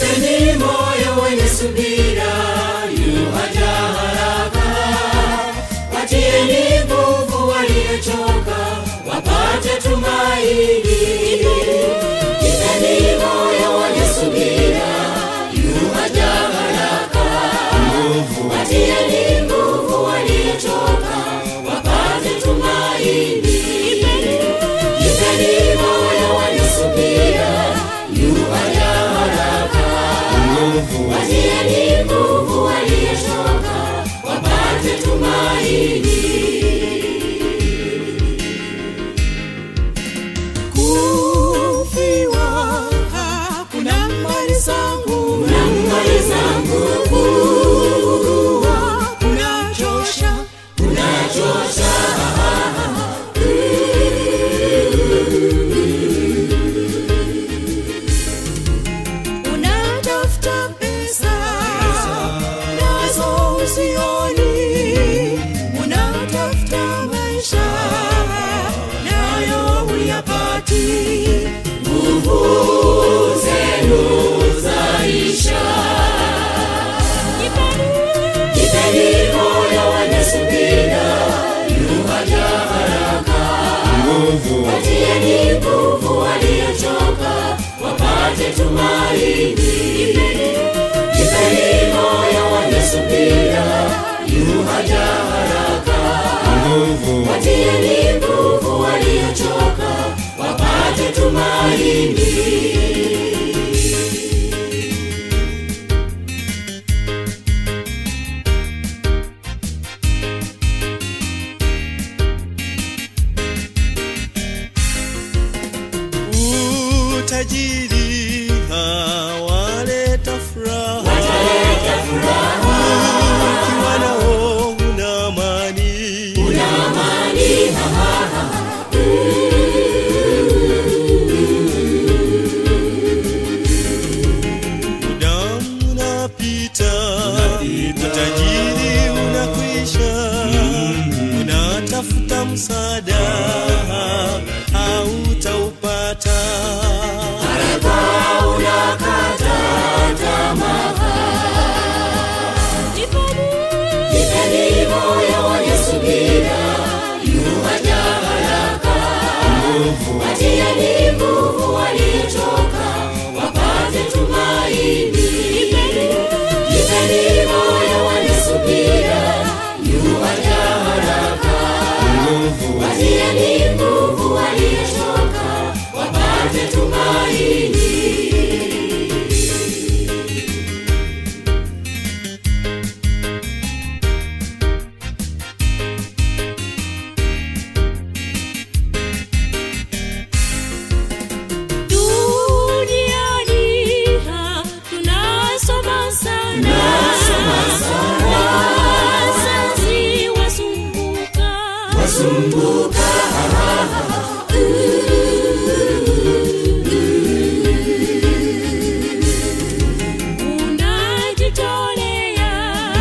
Jipeni moyo wenye subira, yuaja haraka. Watieni nguvu waliochoka, wapate tumaini. Jipeni moyo wenye subira, yuaja haraka. Watieni nguvu waliochoka, wapate tumaini. Jipeni moyo wenye subira, yuaja haraka. Watieni nguvu waliochoka, wapate tumaini. kufiwa hakuna mali zangu Na mali zangu kuwa kunachosha unachosha, unatafuta pesa nazo usioni unatafuta maisha nayo uyapati nguvu zenu zaisha. Jipeni moyo wenye subira, yuaja haraka. Watieni nguvu waliochoka, wapate tumaini. Jipeni moyo wenye subira, yuaja haraka. Watieni nguvu waliochoka, wapate tumaini. utajiri hawaleta furaha Wataleta furaha, ukiwa nao una amani una amani, ha, ha, ha. muda unapita utajiri unakwisha unatafuta msaada hautaupata Haraka unakata tamaa. Jipeni moyo wenye subira, yuaja haraka. Watieni nguvu waliochoka, wapate tumaini. Jipeni moyo wenye subira, yuaja haraka. Watieni nguvu waliochoka, wapate tumaini. Duniani ha, tunasoma sana. Wazazi wasumbuka. Sumbuka, Unajitolea,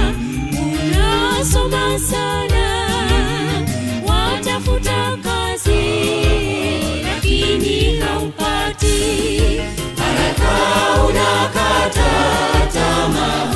unasoma sana. Watafuta kazi, lakini haupati. haraka unakata tamaa.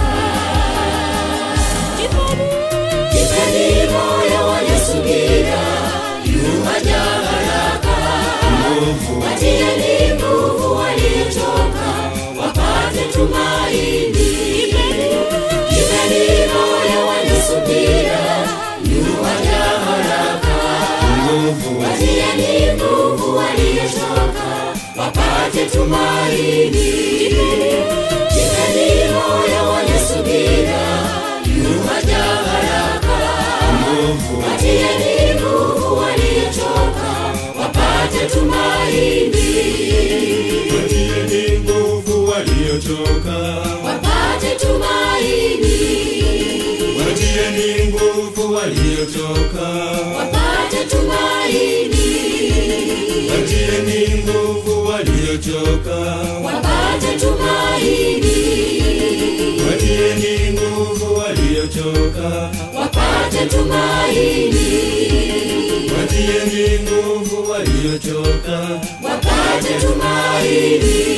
Jipeni moyo wenye subira, yuaja haraka. Watieni nguvu waliochoka, wapate tumaini. Jipeni moyo wenye subira, yuaja haraka. Watieni nguvu waliochoka, wapate tumaini. Jipeni moyo wenye subira, yuaja haraka. Watieni nguvu waliochoka, wapate tumaini. watieni nguvu waliochoka Wapate tumaini. watieni nguvu waliochoka Wapate tumaini. watieni nguvu waliochoka Wapate tumaini. watieni nguvu waliochoka Wapate tumaini. watieni nguvu waliochoka Wapate tumaini.